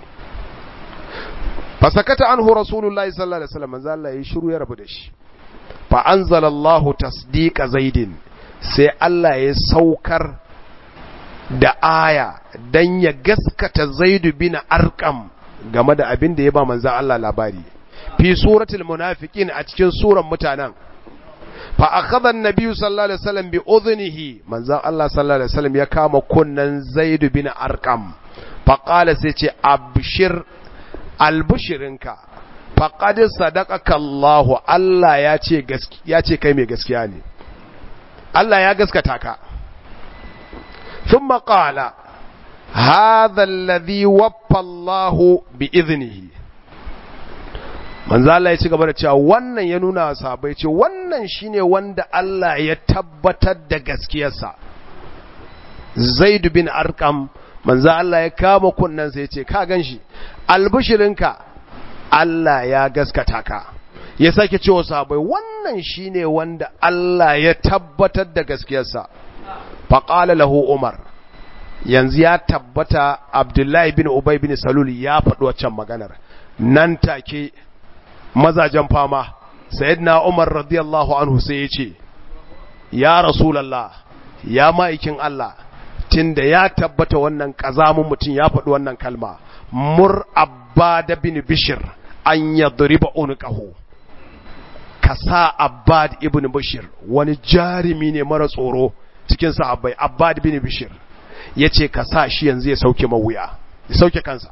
fasakata anhu rasulullahi sallallahu alaihi wasallam manzo Allah ya shiru ya rabu da shi fa anzalallahu tasdiqa zaidin sai Allah ya saukar da aya dan ya gaskata zaidu bin arqam game da abin da ya ba manzo Allah labari fi suratul munafiqin a cikin suran mutanen fa akhadha an-nabiy sallallahu alaihi wasallam bi udhnihi manzo Allah sallallahu alaihi wasallam ya kama kunnan zaidu bin arqam fa qala sai ce abshir albushirinka faƙadin sadakaka Allah Allah ya ce ya ce kai mai gaskiya ne Allah ya gaskata ka sun maƙala هذا الذي وفى الله بإذنه manzo Allah ya ci gaba da cewa wannan ya nuna sahabbai ce wannan shine wanda Allah ya tabbatar da gaskiyarsa Zaid bin Arqam manzo Allah ya kama kunnan sai ya ce ka ganshi albishirinka Allah ya gaskata ka ya sake cewa sahabbai wannan shine wanda Allah ya tabbatar da gaskiyarsa faqala lahu Umar yanzu ya tabbata Abdullahi bin Ubay bin Salul ya faɗi waccan maganar nan take mazajen fama sayyidina Umar radiyallahu anhu sai ya ce ya rasulullah ya ma'aikin Allah tunda ya tabbata wannan kazamun mutum ya faɗi wannan kalma mur abbad bin bishir an yadriba unqahu kasa abbad ibn bishir wani jarimi ne mara tsoro cikin sahabbai abbad bin bishir yace ka sa shi yanzu ya sauke mawuya ya sauke kansa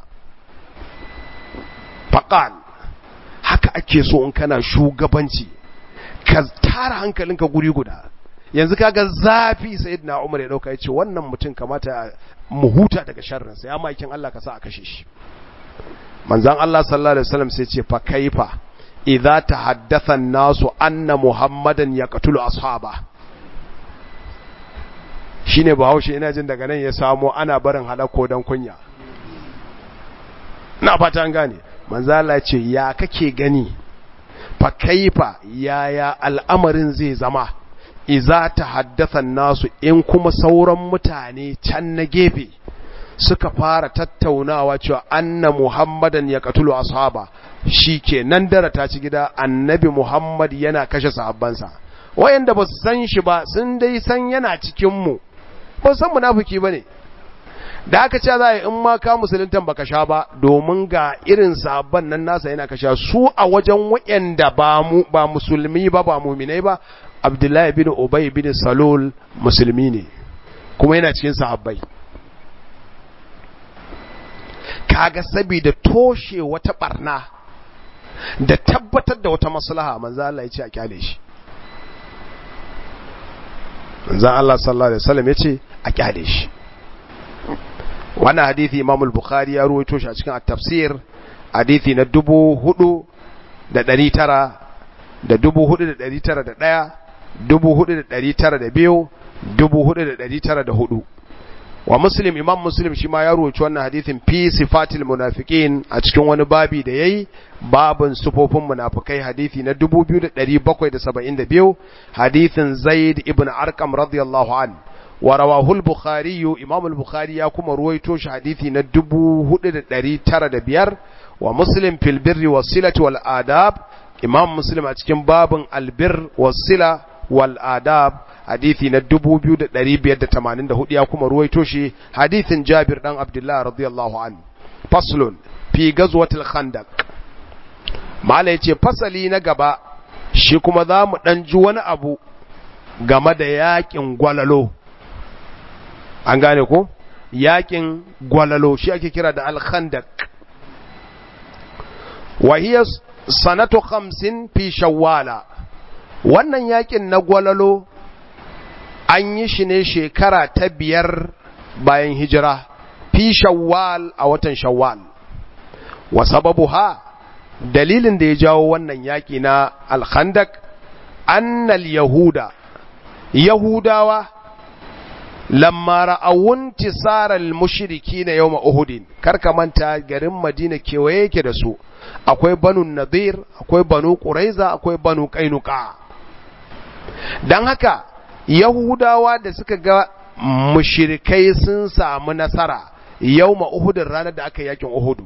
faqal haka ake so in kana shugabanci ka tara hankalinka guri guda yanzu kaga zafi sayyidina Umar ya dauka yace wannan mutum kamata mu huta daga sharrin sa ya makin Allah ka sa a kashe shi manzon Allah sallallahu alaihi wasallam sai ce fa kaifa idza tahaddatha an-nasu anna muhammadan yaqtulu ashaba shine bahaushe ina jin daga nan ya samo ana barin halakko dan kunya na fata an gane manzo Allah ce ya kake gani fa kaifa yaya al'amarin zai zama iza ta haddasa nasu in kuma sauran mutane can na gefe suka fara tattaunawa cewa anna muhammadan ya katulu ashaba shi ke nan dara ta ci gida annabi muhammad yana kashe sahabbansa wayanda ba su san shi ba sun dai san yana cikinmu ba san munafiki ba ne da aka ce za a yi in ma ka musuluntan baka sha ba domin ga irin sabon nan nasa yana kasha su a wajen wayanda ba mu ba musulmi ba ba muminai ba abdullahi bin ubay bin salul musulmi ne kuma yana cikin sahabbai kaga saboda toshe wata barna da tabbatar da wata maslaha manzo Allah ya ce a kyale shi manzo Allah sallallahu alaihi wasallam ya ce a kyale shi wannan hadisi Imam al-Bukhari ya ruwaito shi a cikin at-tafsir hadisi na dubu hudu da ɗari tara da dubu hudu da ɗari tara da ɗaya dubu hudu da ɗari tara da biyu dubu hudu da ɗari tara da hudu wa muslim imam muslim shi ma ya ruwaci wannan hadithin fi sifatil munafiqin a cikin wani babi da yayi babin sufofin munafikai hadithi na 2772 hadithin zaid ibn arqam radiyallahu an wa rawahu al-bukhari imam al-bukhari ya kuma ruwaito shi hadithi na 4905 wa muslim fil birri was silati wal adab imam muslim a cikin babin albir was sila wal adab hadithi na 2584 ya kuma ruwaito shi hadithin Jabir dan Abdullah radiyallahu an faslun fi gazwatil khandaq mala yace fasali na gaba shi kuma zamu dan ji wani abu game da yakin gwalalo an gane ko yakin gwalalo shi ake kira da al khandaq wa hiya sanatu 50 fi shawwala wannan yakin na gwalalo an yi shi ne shekara ta biyar bayan hijira fi shawwal a watan shawwal wa sababu ha dalilin da ya jawo wannan yaƙi na alkhandak annal yahuda yahudawa lamma ra'awun tisaral mushriki na yawma uhudin karka manta garin madina kewaye yake da su akwai banu nadir akwai banu quraiza akwai banu qainuqa dan haka Yahudawa da suka ga mushirikai sun samu nasara yau Uhudin ranar da aka yakin Uhudu.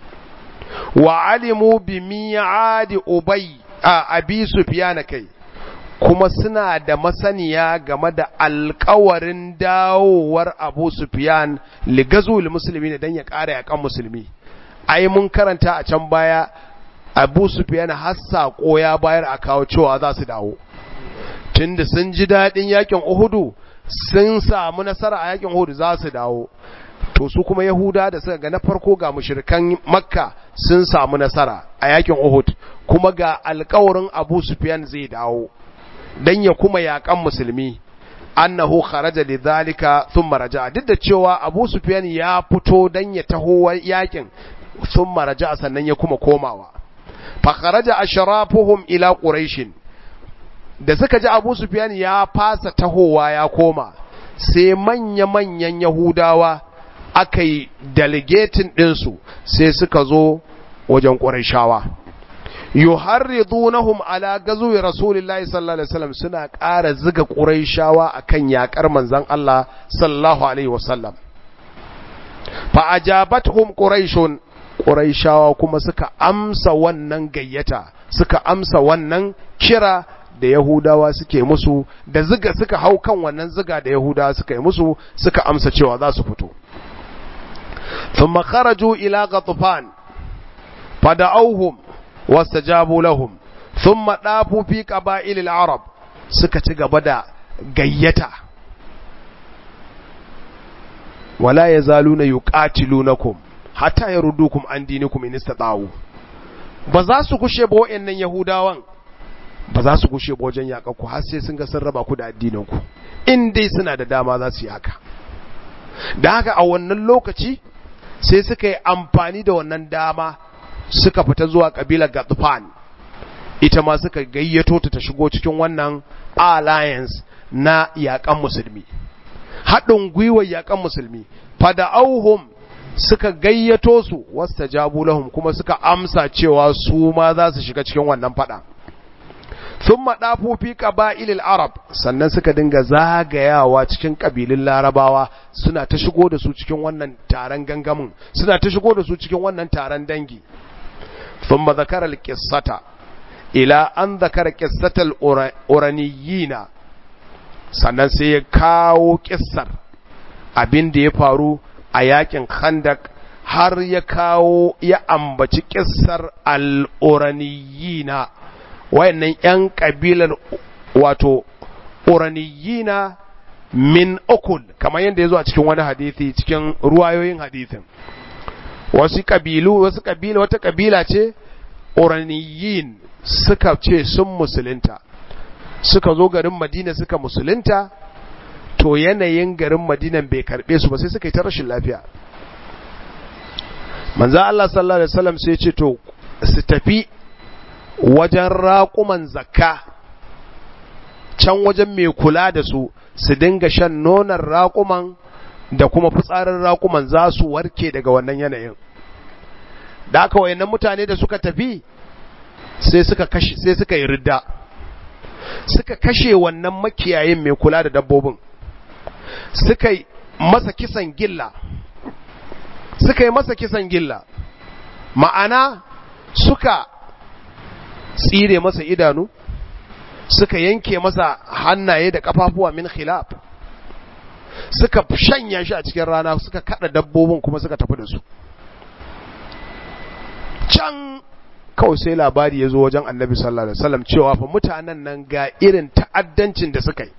Wa alimu bi mi'adi Ubay a Abi Sufyan kai kuma suna da masaniya game da alkawarin dawowar Abu Sufyan ligazul musulmi dan ya ƙara yakan musulmi. Ai mun karanta a can baya Abu Sufyan har saƙo ya bayar a kawo cewa za su dawo. tunda sun ji daɗin yakin Uhudu sun samu nasara a yakin Uhudu za su dawo to su kuma Yahuda da suka ga na farko ga mushrikan Makka sun samu nasara a yakin Uhud kuma ga alƙawarin Abu Sufyan zai dawo dan ya kuma yakan musulmi annahu kharaja lidhalika thumma raja'a duk da cewa Abu Sufyan ya fito dan ya taho yakin thumma raja'a sannan ya kuma komawa fa kharaja ashrafuhum ila quraishin da suka ji abu sufyan ya fasa tahowa ya koma sai manya-manyan yahudawa aka yi delegatin ɗinsu sai suka zo wajen ƙurashawa yuharridunahum ala gazuwi rasulillahi sallallahu alaihi wasallam suna ƙara ziga ƙurayshawa akan yakar manzon Allah sallallahu alaihi wasallam fa ajabatuhum quraishun qurayshawa kuma suka amsa wannan gayyata suka amsa wannan kira da Yahudawa suke musu da ziga suka hau kan wannan ziga da Yahudawa suka yi musu suka amsa cewa za su fito thumma kharaju ila ghatfan fada'awhum wastajabu lahum thumma dafu fi qaba'il al-arab suka ci gaba da gayyata wala yazaluna yuqatilunakum hatta yarudukum an dinikum in istata'u ba za su kushe ba wayannan yahudawan ba za su gushe wajen yaƙa ku har sai sun ga sun raba ku da addinin ku in dai suna da dama za su yi haka da haka a wannan lokaci sai suka yi amfani da wannan dama suka fita zuwa kabilar Gatsufan ita ma suka gayyato ta ta shigo cikin wannan alliance na yaƙan musulmi haɗin gwiwar yaƙan musulmi fada'auhum suka gayyato su wasta jabu lahum kuma suka amsa cewa su ma za su shiga cikin wannan fada sun maɗafu fi ƙaba'ilil arab sannan suka dinga zagayawa cikin ƙabilun larabawa suna ta shigo da su cikin wannan taron gangamin suna ta shigo da su cikin wannan taron dangi sun ma zakarar ƙissata ila an zakara ƙissatar uraniyina sannan sai ya kawo ƙissar abin da ya faru a yakin khandak har ya kawo ya ambaci ƙissar al'uraniyina wayannan ‘yan ƙabilar wato uraniyina min ukul kamar yadda ya zo a cikin wani hadithi cikin ruwayoyin hadithin wasu kabilu wasu kabila wata kabila ce uraniyin suka ce sun musulunta suka zo garin madina suka musulunta to yanayin garin madinan bai karbe su ba sai suka yi ta rashin lafiya manzo Allah sallallahu alaihi wasallam sai ce to su tafi wajen raƙuman zakka can wajen mai kula da su su dinga shan nonon raƙuman da kuma fitsarin raƙuman za su warke daga wannan yanayin da aka wayannan mutane da suka tafi sai suka kashe sai suka yi ridda suka kashe wannan makiyayin mai kula da dabbobin suka yi masa kisan gilla suka yi masa kisan gilla ma'ana suka tsire masa idanu suka yanke masa hannaye da kafafuwa min khilaf suka shanya shi a cikin rana suka kada dabbobin kuma suka tafi da su can kawai sai labari ya zo wajen annabi sallallahu alaihi wasallam cewa fa mutanen nan ga irin ta'addancin da suka yi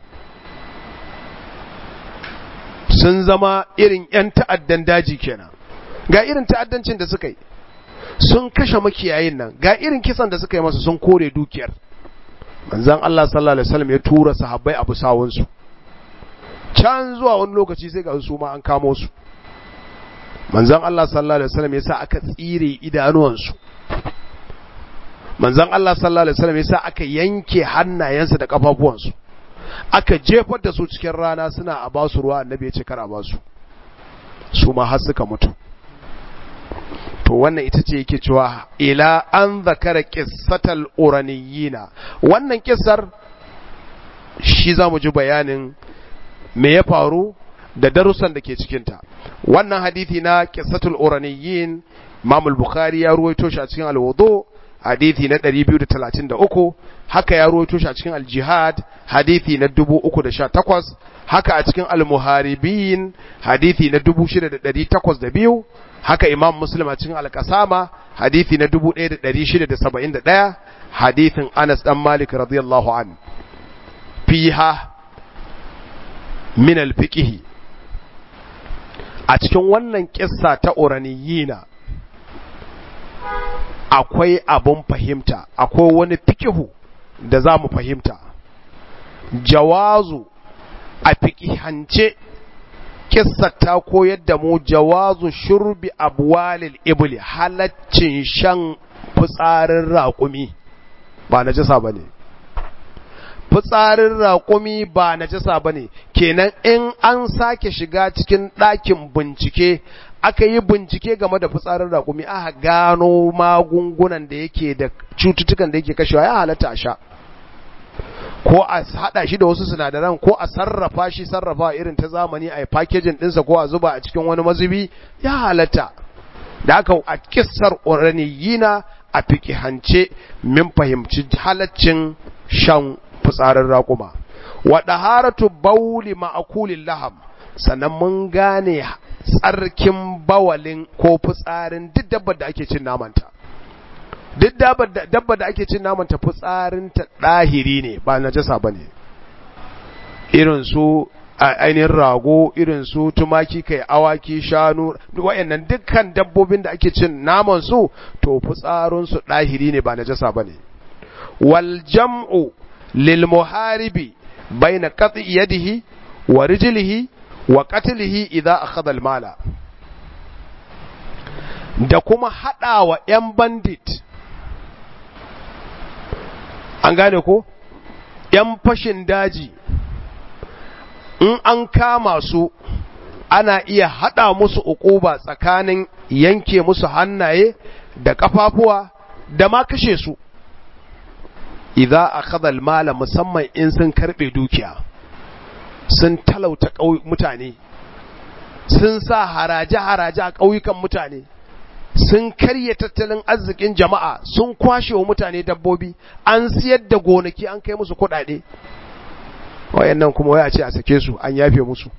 sun zama irin 'yan ta'addan daji kenan ga irin ta'addancin da suka yi sun kashe makiyayin nan ga irin kisan da suka yi masa sun kore dukiyar manzan Allah sallallahu alaihi wasallam ya tura sahabbai abu sawunsu can zuwa wani lokaci sai ga su ma an kamo su manzan Allah sallallahu alaihi wasallam ya sa aka tsire idanuwansu manzan Allah sallallahu alaihi wasallam ya sa aka yanke hannayensu da kafafuwansu aka jefar da su cikin rana suna a basu ruwa annabi ya ce kar a basu su ma har suka mutu to wannan ita ce yake cewa ila an zakara qissatal uraniyina wannan kissar shi zamu ji bayanin me ya faru da darussan da ke cikin ta wannan hadisi na qissatul uraniyin Imam al-Bukhari ya ruwaito shi a cikin al-Wudu hadisi na 233 haka ya ruwaito shi a cikin al-Jihad hadisi na 318 haka a cikin al-Muharibin hadisi na 6802 haka Imam Muslim a cikin al-Qasama hadisi na 1671 hadisin Anas dan Malik radiyallahu an fiha min al-fiqh a cikin wannan kissa ta uraniyina akwai abun fahimta akwai wani fikihu da za mu fahimta jawazu a fikihance kissa ta koyar da mu jawazu shurbi abwalil ibli halaccin shan fitsarin raƙumi ba na jasa ba ne fitsarin raƙumi ba na jasa ba ne kenan in an sake shiga cikin ɗakin bincike aka yi bincike game da fitsarin raƙumi aka gano magungunan da yake da cututtukan da yake kashewa ya halatta a sha ko a haɗa shi da wasu sinadaran ko a sarrafa shi sarrafa irin ta zamani a packaging ɗinsa ko a zuba a cikin wani mazubi ya halatta da aka a kissar uraniyina a fikihance min fahimci halaccin shan fitsarin raƙuma wa ɗaharatu bauli ma'akulin laham sannan mun gane tsarkin bawalin ko fitsarin duk dabbar da ake cin namanta duk dabbar da ake cin namanta fitsarinta ɗahiri ne ba najasa ba ne irin su ainihin rago irin su tumaki kai awaki shanu wayannan dukkan dabbobin da ake cin naman su to fitsarinsu ɗahiri ne ba najasa ba ne wal jam'u lil muharibi baina qat'i yadihi wa rijlihi wa qatlihi idza akhadha al mala da kuma hadawa yan bandit an gane ko yan fashin daji in an kama su ana iya hada musu ukuba tsakanin yanke musu hannaye da kafafuwa da ma kashe su idza akhadha al mala musamman in sun karbe dukiya sun talauta mutane sun sa haraje-haraje a ƙauyukan mutane sun karya tattalin arzikin jama'a sun kwashe wa mutane dabbobi an siyar da gonaki an kai musu kuɗaɗe wayannan kuma waya ce a sake su an yafe musu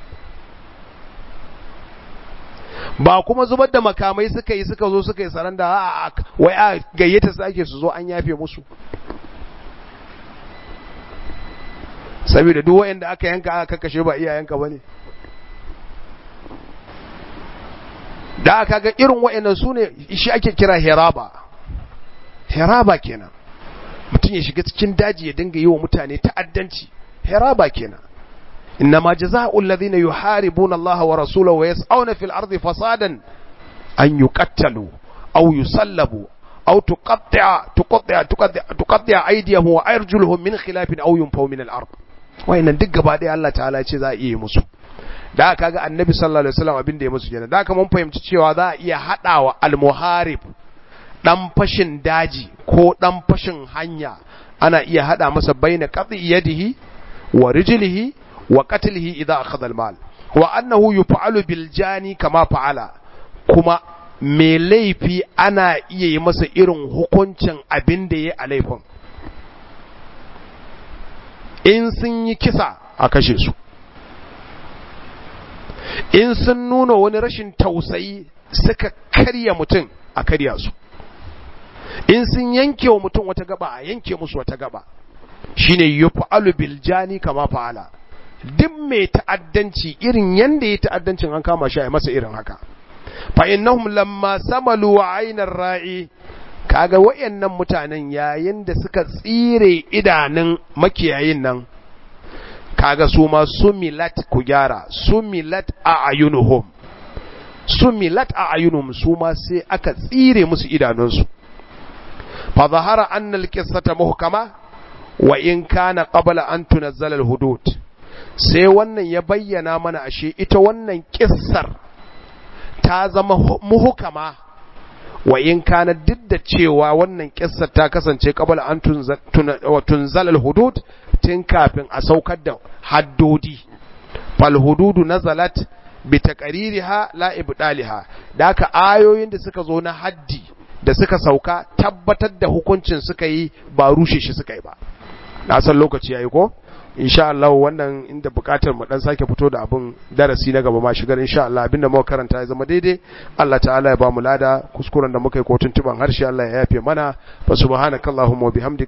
ba kuma zubar da makamai suka yi suka zo suka yi saranda a wai a gayyata su ake su zo an yafe musu saboda duk wayanda aka yanka aka kashe ba iyayenka bane da aka ga irin wa'annan su ne shi ake kira heraba heraba kenan mutum ya shiga cikin daji ya dinga yi wa mutane ta'addanci heraba kenan innama jazaa'ul ladhina yuharibuna Allah wa rasulahu wa yas'una fil ardi fasadan an yuqattalu aw yusallabu aw tuqatta'a tuqatta'a tuqatta'a tuqatta'a aydiyahum wa arjuluhum min khilafin aw yunfaw min al ard wayannan duk gaba ɗaya Allah ta'ala ya ce za a iya musu da aka ga annabi sallallahu alaihi wasallam abin da ya musu kenan da aka mun fahimci cewa za a iya hadawa al-muharib dan fashin daji ko dan fashin hanya ana iya hada masa baina qati yadihi wa rijlihi wa qatlihi idza akhadha al-mal wa annahu yuf'alu bil jani kama fa'ala kuma me laifi ana iya yi masa irin hukuncin abin da ya a laifin in sun yi kisa a kashe su in sun nuna wani rashin tausayi suka karya mutum a karya su in sun yanke wa mutum wata gaba a yanke musu wata gaba shine yuf'alu bil jani kama fa'ala duk mai ta'addanci irin yanda ya ta'addancin an kama shi a masa irin haka fa innahum lamma samalu wa aynar ra'i kaga wayannan mutanen yayin da suka tsire idanun makiyayin nan kaga su ma sumilat ku gyara sumilat a ayunuhum sumilat a ayunuhum su ma sai aka tsire musu idanunsu fa zahara anna alqissata muhkama wa in kana qabla an tunazzala alhudud sai wannan ya bayyana mana ashe ita wannan kissar ta zama muhkama wa in kana duk da cewa wannan kissar ta kasance qabla an tunzala alhudud tun kafin a saukar da haddodi fal hududu nazalat bi taqririha la ibdaliha da haka ayoyin da suka zo na haddi da suka sauka tabbatar da hukuncin suka yi ba rushe shi suka yi ba na san lokaci yayi ko insha Allah wannan inda bukatar mu dan sake fito da abun darasi na gaba ma shigar insha Allah abinda muka karanta ya zama daidai Allah ta'ala ya ba mu lada kuskuren da muka yi ko tuntuban harshe Allah ya yafe mana fa subhanakallahumma wa bihamdika